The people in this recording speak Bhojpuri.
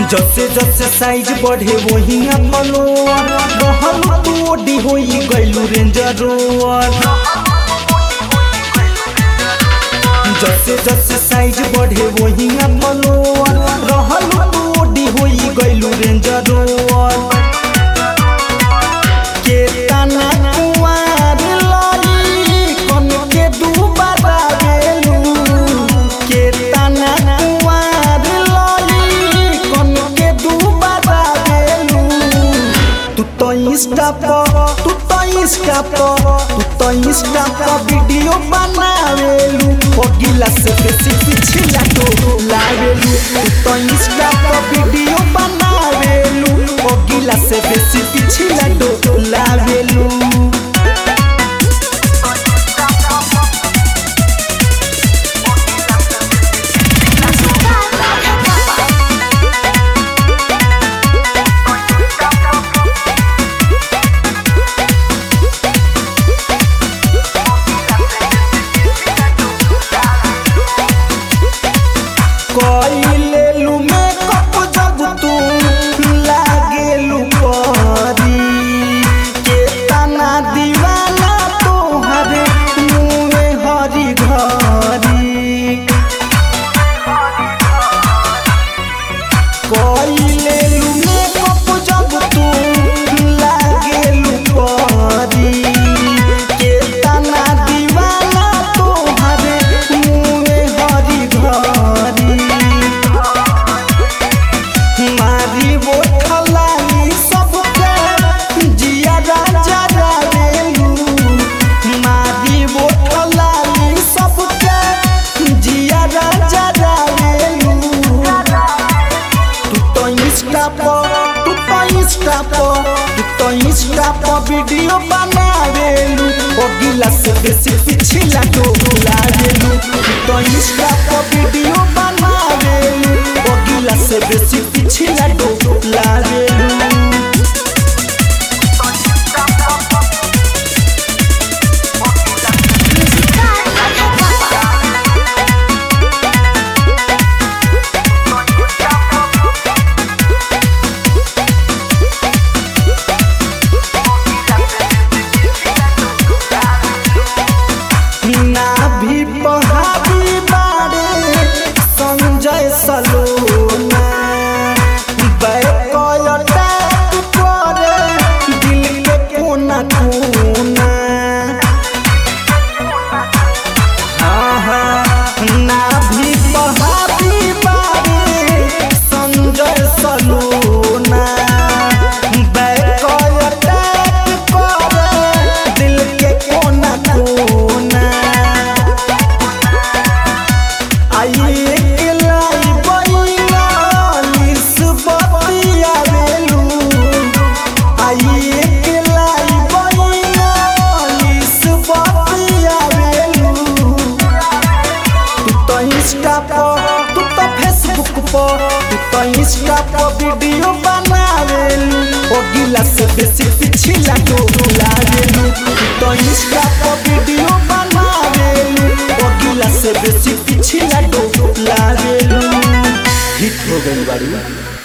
जसे जसे साइज बढ़े वही फलोर रहल तू ओडी होई गइलू रेंजर रोवर जसे जसे साइज बढ़े वही फलोर रहल तू ओडी होई गइलू रेंजर रोवर के तना कुंवार लाली कन के दुबारा गेलू के तना कुंवार लाली कन के दुबारा गेलू तू तो इंस्टा पर तू तो इंस्टा पर तू तो इंस्टा पर वीडियो बनावेलू ओ गिलास बेसी पिछला तो लावेलू तू तो इंस्टा पर वीडियो बनावेलू ओ गिलास बेसी पिछला तो लावेलू कइलेलू मेकअप जब तू लागेलू परी के तना दीवाना तोहरे मुँहे हरी घरी कइलेलू मेकअप जब तू लागेलू परी के तना दीवाना तोहरे मुँहे हरी घरी मारी वो ठलाली सबके जिया राजा रावेलू मारी वो ठलाली सबके जिया राजा रावेलू तू तो इंस्टा पर तू तो इंस्टा पर तू तो इंस्टा पर वीडियो बनावेलू ओ गिलास बेसी पिछला तो लावेलू तू तो इंस्टा पर वीडियो बनावेलू ओ गिलास बेसी पिछला तो लावेलू ना भी पहाड़ी बाड़े संजय सलोना बैकटा करे दिल के कोना कोना हाँ हाँ ना भी पहाड़ी बाड़े संजय सलोना बैकटा करे दिल के कोना कोना आइए के लाई बैला निस्बतिया वेलू आइए के लाई बैला निस्बतिया वेलू तू तो इंस्टा पर तू तो फेसबुक पर तू तो इंस्टा पर वीडियो बनावेलू ओ गिलास बेसी पिछला तो लावेलू तू तो इंस्टा पर वीडियो बनावेलू ओ गिलास बेसी पिछला तो लावेलू हिट हो गई बाड़ी